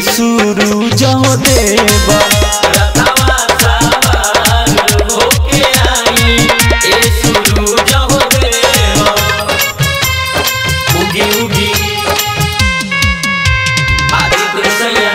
सूरज देव रथवा सवार होके आई ए सूरज हो देव उगी उगी आदित्य सैया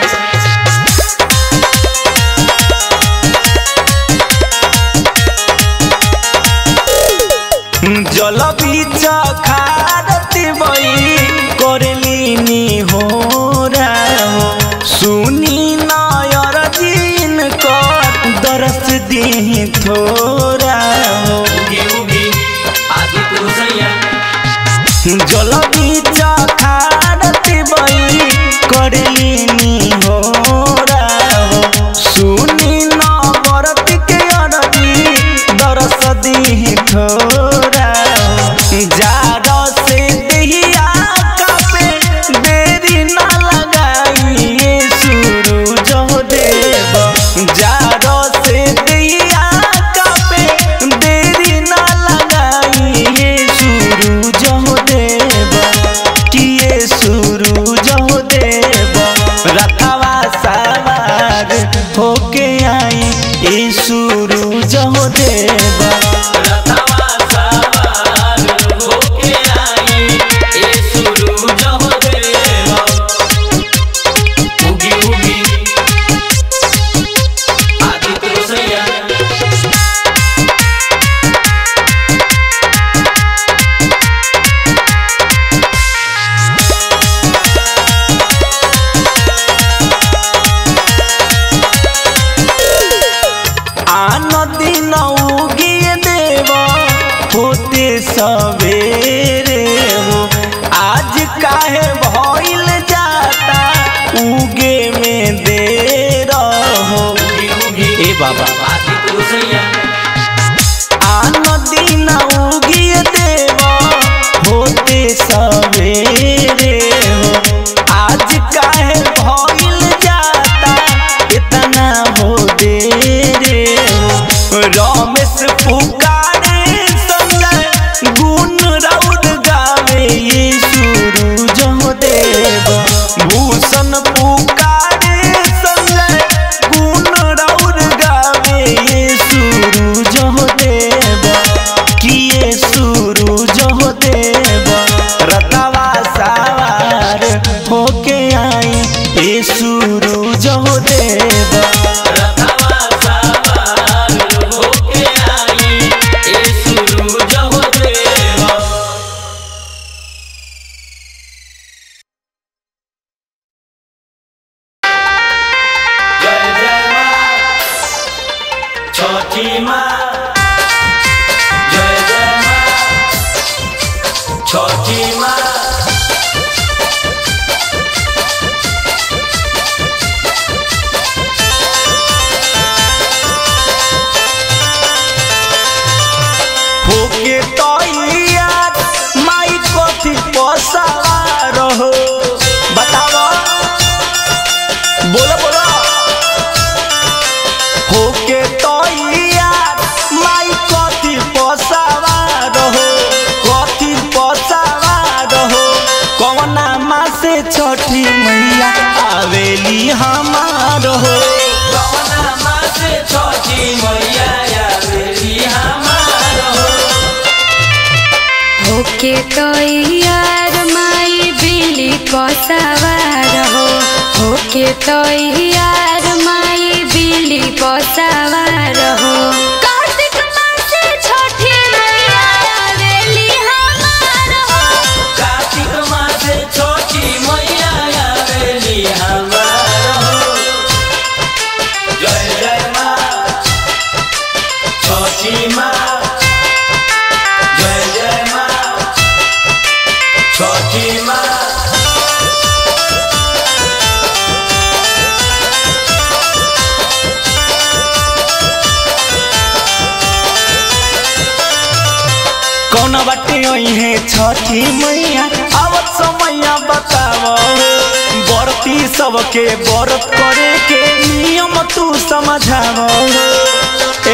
जल बीच खारती बई करलिनी हो राहो सुनी नयर दिन कर दरस दी थोरा हो उगी उगी आदित्य सैया जल बीच खारती बई करलिनी हो राहो सुनी नवरत के अरजी दरस दी थोरा जार से दहिया कापे देरी ना लगाई सूरज देव जार से दहिया कापे देरी ना लगाई सूरज देव किए सूरज देव रथवा सवार होके आई ए सूरज देव रथवा सवार होके आई ए सूरज हो देव उगी उगी आदित्य सैया आन दिन उगिए देव होते सवेरे हो आज काहे भइल जाता उगे में देर हो उगी उगी ए बाबा आदित्य सैया आन दिन उगिए देव होते सवेरे हो आज काहे भइल जाता इतना हो देरे हो रमेश पुकारे संग गुण रौद गावे ये सूरज हो देव भूषण पुकारे संग गुण रौद गावे ये सूरज हो देव किए सूरज हो देव रतवा सवार होके आई ए सूरज हो देव रथवा सवार होके आई ए सूरज हो देव जय जय माँ छठी माँ जय जय माँ छठी माँ होके तैयार माई कथी पसार हो बताओ बोलो बोलो होके तैयार माई कथी पसार हो कथी पसार हो कौना माँ से छठी मैया आवेली हमार हो कवना माँ से छठी मैया आवेली हमार हो होके तैयार माई बिली को सवार हो होके तैयार माई बिली को सवार हो कार्तिक मासे छठी मैया आवेली हमार हो कार्तिक माँ से छठी मैया आवेली हमार हो जय जय माँ छठी माँ जय जय माँ छठी माँ कौन बाटे है छठी मैया आवत समैया बताओ बरती सबके व्रत करे के नियम तू समझाओ ए,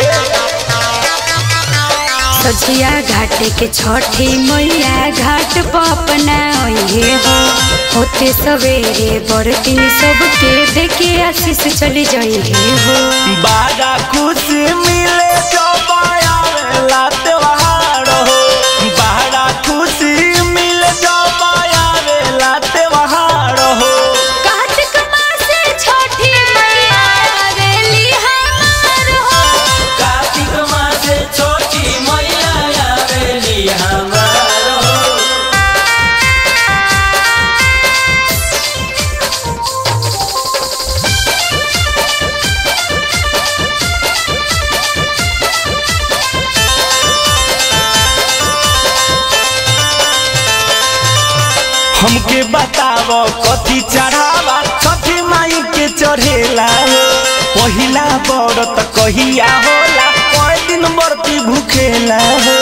सझिया घाट के छठी मैया घाट पर अपना है हो होते सवेरे बरतिन सबके देखे आशीष चली जाई है हो बड़ा खुशी मिले जो आवेला त्योहार हो बड़ा खुशी मिले जो आवेला त्योहार हो कार्तिक मासे छठी मैया आवेली हमार हो कार्तिक मासे छोटी मैया आवेली हमार हो हमके बताव कथी चढ़ावा छठी माई के चढ़ेला हो पहिला व्रत कहिया होला कई दिन बरती भूखेला हो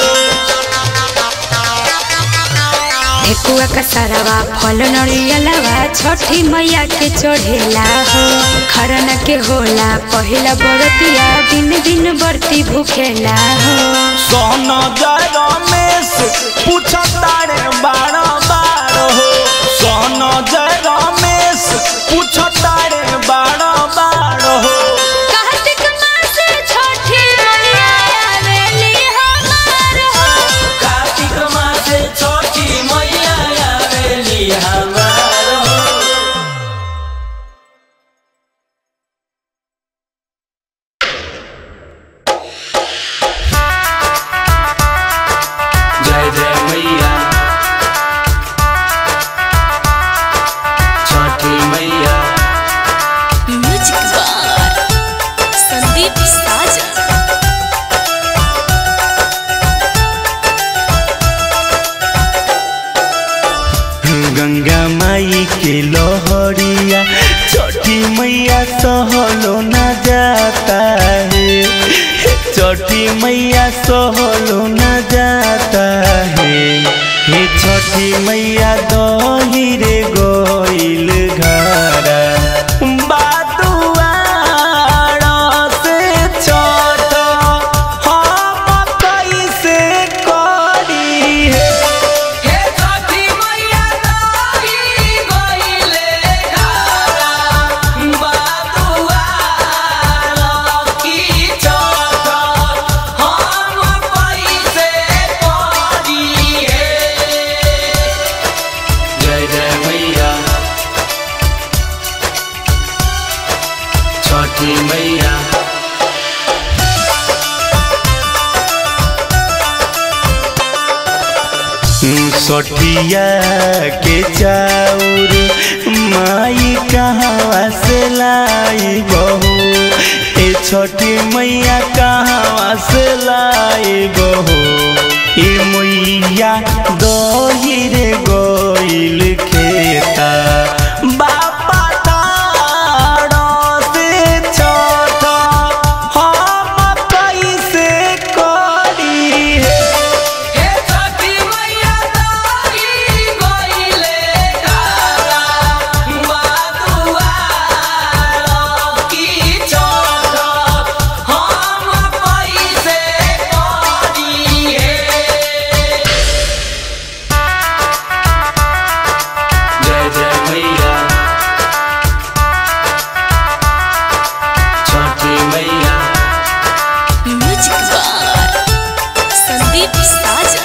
ठेकुआ का सरवा फल नरियलवा छठी मैया के चढ़ेला हो खरना के होला पहिला बरतिया दिन दिन बरती भूखेला हो सोन जय रमेश पूछ तारे बार बार हो सोन जय रमेश पूछ तारे बार बार हो कार्तिक मासे छठी मैया आवेली हमार हो कार्तिक मासे छोटी मैया आवेली हमार हो जय जय मैया छठी मैया म्यूजिक बार संदीप साजा गंगा माई के लोहरिया छठी मैया सहलो न जाता है छठी मैया सहलो न जाता है हे छठी मैया दही रे गोइल घरा बादुआर से छठ हम कैसे करी है हे छठी मैया दाई गइले घरा बाबुआ की छठ हम पैसे पड़ी हे जय जय मैया छठी मैया सठिया के चाउर माई कहाँ से लाई बहू ए छठी मैया कहाँ से लाई बहू ए मैया दही रे गोइल खेता बापा तारा से छठ हम कैसे करी है हे छठी मैया दाई गइले घरा बाबुआ की छठ हम पैसे पड़ी हे जय जय मैया छठी मैया म्यूजिक बार संदीप साजा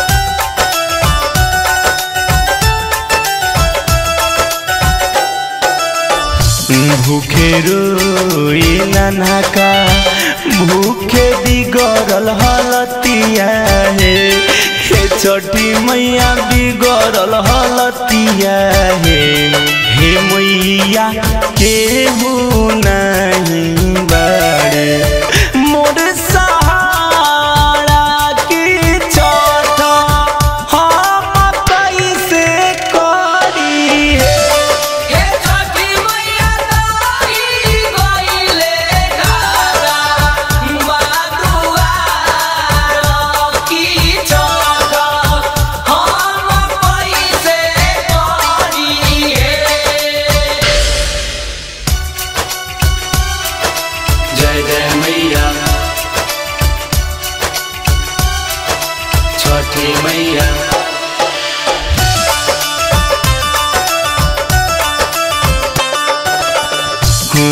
भूखे रोई ननका भूखे बिगड़ल हलतिया हे हे छठी मैया बिगड़ल हलतिया हे हे मैया केहू नहीं बाड़े मोर सहारा की छठ हम कैसे करी हे हे छठी मैया दाई गइले घरा बाबुआ की छठ हम पैसे पड़ी हे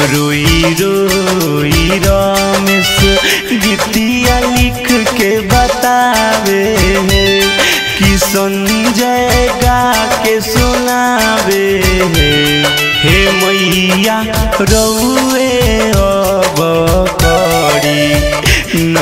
रोई रोई रमेश गीतिया लिख के बतावे कि संजय गा के सुनावे हे मैया रउए अब करी न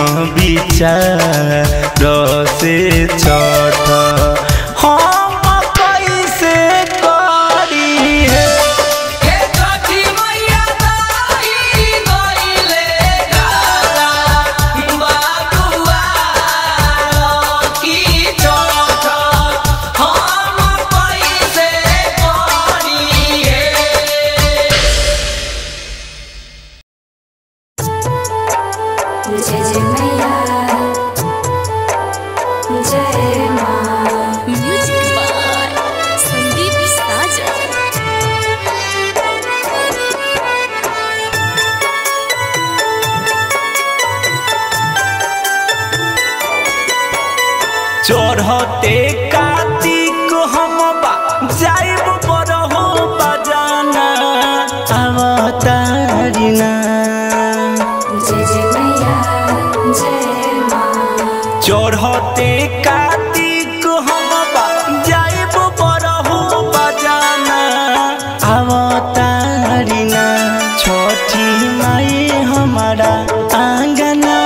विचार से छठ हम कैसे करी हे हे छठी मैया ताई गइले गारा बाबुआ की चोट हम कैसे करिए जय जय मैया जय माँ म्यूजिक बाय संदीप साजन चढ़ते कार्तिक हम बा जाइब बरहो बजाना अवतारिना जय जय मैया जय माँ चढ़ते कार्तिक हम बा जाइब बरहो बजाना अवतारिना छठी माई हमारा आंगना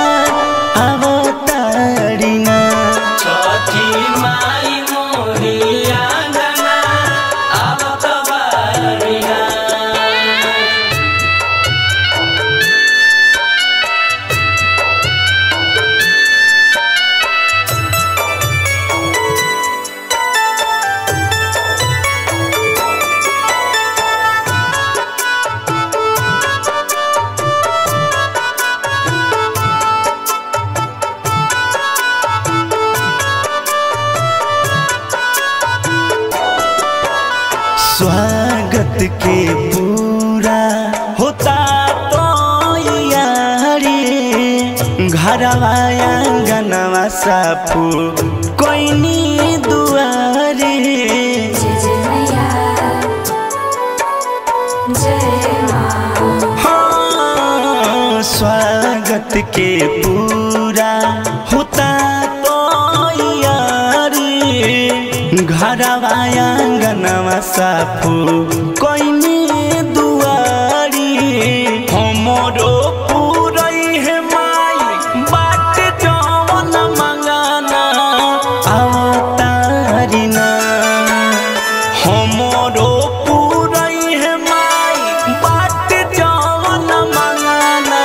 अवतारिना छठी माई मोरिया गना अब तबारिया स्वागत के पूरा होता तो यारी घरवा आंगनवा साफू कोइनी दुआरी जय जय मैया जय माँ हाँ, स्वागत के पूरा होता तो यारी घरवा आंगनवा साफू कोइनी दुआरी हमरो पूरई है माई बाट जवन मंगाना अवतारिना हमरो पूरई है माई बाट जवन मंगाना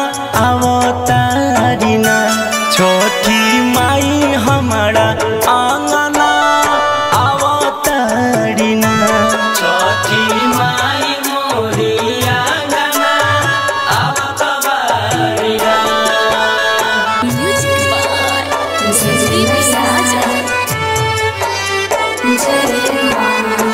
अवतारिना छोटी माई हमारा आंगना अवतारिना छठी माई मोरिया गना अब तबारिया म्यूजिक बाय संदीप साजन जय माँ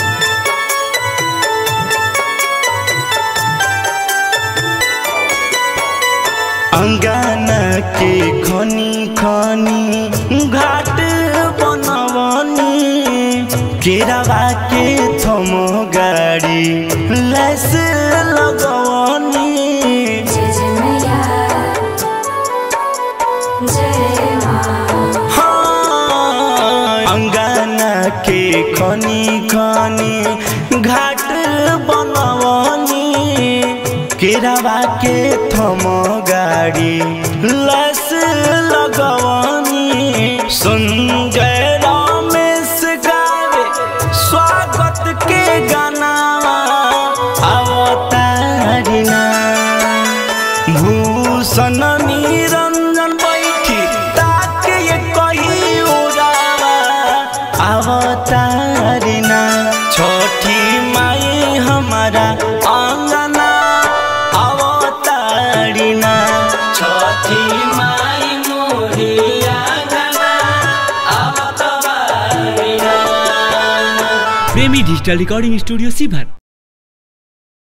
अंगना के खनी खनी घाट बनवनी केरावा के थम गाड़ी लैस लगवनी जय जय मैया जय माँ हाँ, अंगना के खनी खनी घाट बनवनी केरावा के थम गाड़ी लस लगवनी संजय रमेश गावे स्वागत के गानावा अवतारिना भूषण निरंजन बैठी ताके ये कही उड़ावा अवतारिना छोटी माई हमारा आंगना अवतारिना छठी माई मोरिया गना अब तबारिया प्रेमी डिजिटल रिकॉर्डिंग स्टूडियो सीभर